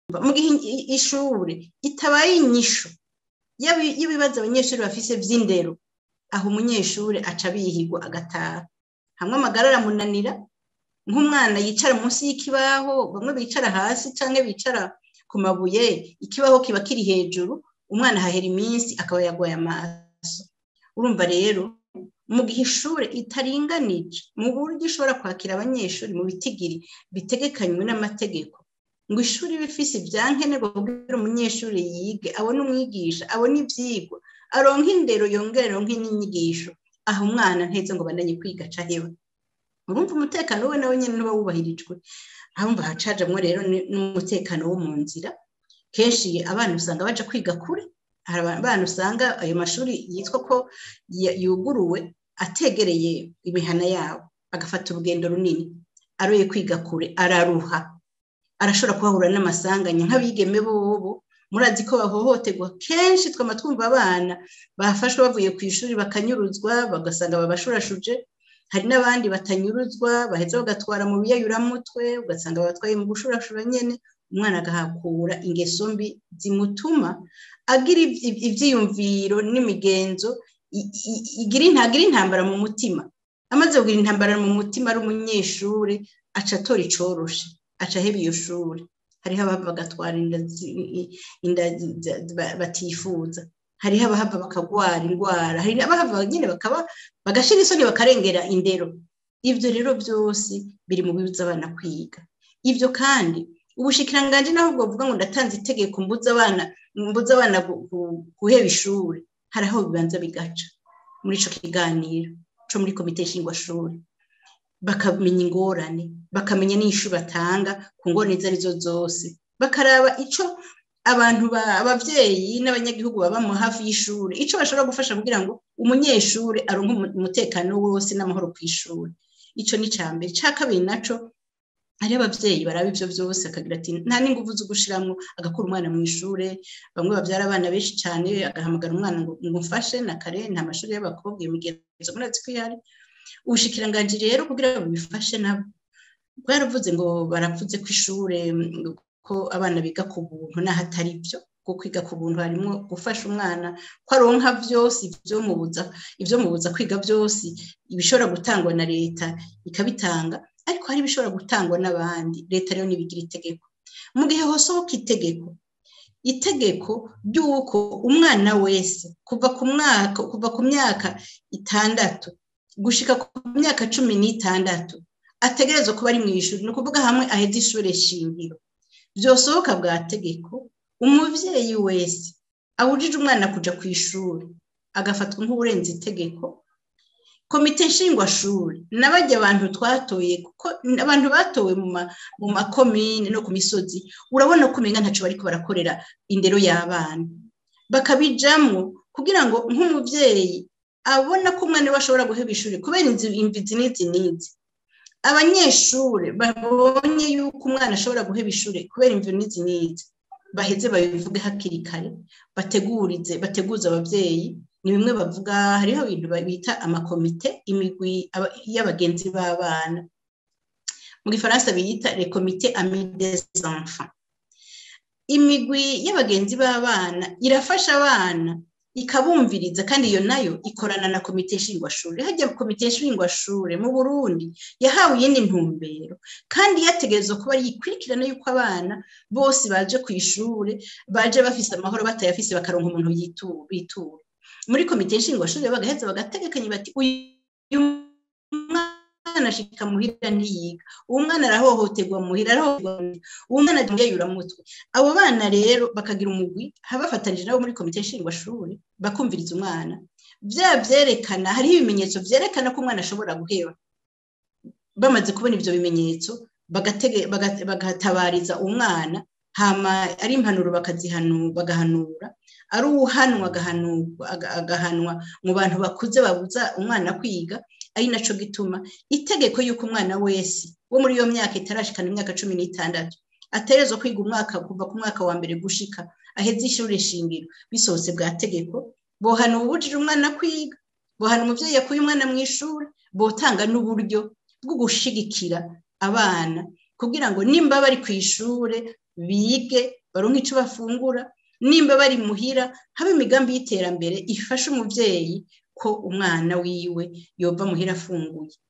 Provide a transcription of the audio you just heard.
mu gihe ishuri itabaye inyishu y'ibibazo abanyeshuri bafise by'indero aho umunyeshuri aca bihigwa agataha hamwe amagara aramunanira nk'umwana yicara munsi y'ikibaho bamwe bicara hasi cyangwa bicara ku mabuye ikibaho kiba kiri hejuru umwana ahahera iminsi akaba yagoye amaso urumva rero mu gihe ishuri itaringanije mu buryo ishobora kwakira abanyeshuri mu bitigiri bitegekanywe n'amategeko ngo ishuri bifise ibyankenerwa kugira umunyeshuri yige abone umwigisha abone ibyigwa aronke indero yongere aronke n'inyigisho aho umwana ntetse ngo bandanye kwiga acaheba urumva umutekano we nawe nyine uba wubahirijwe ahumva hacajamwo rero n'umutekano wo mu nzira kenshi abana usanga baja kwiga kure hari abana usanga ayo mashuri yitwa ko yuguruwe ategereye imihana yabo agafata urugendo runini aroye kwiga kure araruha arashobora kuhahura n'amasanganya nk'abigeme bobo murazi ko bahohoterwa kenshi twama twumva abana bafashwe bavuye ku ishuri bakanyuruzwa bagasanga babashurashuje hari n'abandi batanyuruzwa baheza bagatwara mu biyayuramutwe ugasanga batwaye mu gushurashura nyene umwana agahakura ingeso mbi zimutuma agira ibyiyumviro n'imigenzo ntagira intambara mu mutima amaze kugira intambara mu mutima ari umunyeshuri aca atora icoroshe aca aheba iyo shuri hariho abava bagatwara inda batifuza hariho abahava bakagwara indwara hari abahava nyine bakaba bagashira isoni bakarengera indero ibyo rero byose biri mu bibuza abana kwiga ibyo kandi ubushikiranganje naho bwovuga ngo ndatanze itegeko mbuza abana mbuza abana guheba ishuri hari aho bibanza bigaca muri ico kiganiro co muri komite nshingwashuri bakamenya ingorane bakamenya n'ishu batanga ku ngorane izo arizo zose bakaraba ico abantu abavyeyi n'abanyagihugu baba mu hafi y'ishuri ico bashobora gufasha kugira ngo umunyeshuri aronke umutekano wose n'amahoro ku ishuri ico ni ca mbere ca kabiri naco hari abavyeyi baraba ivyo vyose akagira ati nta n'inguvu zo gushiramwo agakura umwana mu ishure bamwe bavyara abana benshi cane agahamagara umwana ngo mufashe na kare nta mashuri y'abakobwa iyo migenzo murazi ko ihari ubushikiranganji rero kugira ngo bifashe nabo bwaravuze ngo baravuze ko ishure ko abana biga ku buntu n'aho atari byo kuko kwiga ku buntu harimo gufasha umwana ko aronka byose ibyomubuza ibyomubuza kwiga byose ibishobora gutangwa na leta ikabitanga ariko hari ibishobora gutangwa n'abandi leta rero ntibigira itegeko mu gihe hosohoka itegeko itegeko ry'uko umwana wese kuva ku mwaka kuva ku myaka itandatu gushika ku myaka cumi n'itandatu ategerezwa kuba ari mu ishuri ni ukuvuga hamwe aheza ishuri shingiro byosohoka bwa tegeko umubyeyi wese awujije umwana kuja ku ishuri agafatwa nk'uburenze itegeko komite nshingwashuri n'abajya abantu twatoye kuko abantu batowe mu makomine no ku misozi urabona ko umenga ntacyo bariko barakorera indero y'abana bakabijamwo kugira ngo nk'umubyeyi abona ko umwana we ashobora guheba ishuri kubera imvizi n'izi n'izi abanyeshuri babonye yuko umwana ashobora guheba ishuri kubera imviro n'izi n'izi baheze babivuge hakiri kare bategurize bateguze ababyeyi ni bimwe bavuga hariho ibintu bita amakomite imigwi y'abagenzi b'abana mu gifaransa biyita rekomite ami des enfants imigwi y'abagenzi b'abana irafasha abana ikabumviriza kandi iyo nayo ikorana na komite nshingwashuri hajya komite nshingwashuri mu burundi yahawe iyindi ntumbero kandi yategerezwa kuba yikurikirana yuko abana bose baje ku ishuri baje bafise amahoro batayafise bakaronka umuntu bitura muri komite nshingwashuri bagaheza bagategekanya bati uyu mwana ashika muhira ntiyiga uwo mwana arahohoterwa muhira arahohoterwa uwo mwana ajya mutwe abo bana rero bakagira umugwi bafatanije nabo muri komite nshingwashuri bakumviriza umwana bya byerekana hariho ibimenyetso byerekana ko umwana ashobora guheba bamaze kubona ibyo bimenyetso bagatabariza umwana hama ari impanuro bagahanura ari uwuhanwa agahanwa mu bantu bakuze babuza umwana kwiga ari nacyo gituma itegeko y'uko umwana wese wo muri iyo myaka itarashikana imyaka cumi n'itandatu aterezwa kwiga umwaka kuva ku mwaka wa mbere gushika aheze ishuri shingiro bisohotse bwa tegeko bohana ubujije umwana kwiga bohana umubyeyi yakuye umwana mu ishuri botanga n'uburyo bwo gushigikira abana kugira ngo nimba bari ku ishuri bige baronke icyo bafungura nimba bari muhira haba imigambi y'iterambere ifasha umubyeyi ko umwana wiwe yova muhira afunguye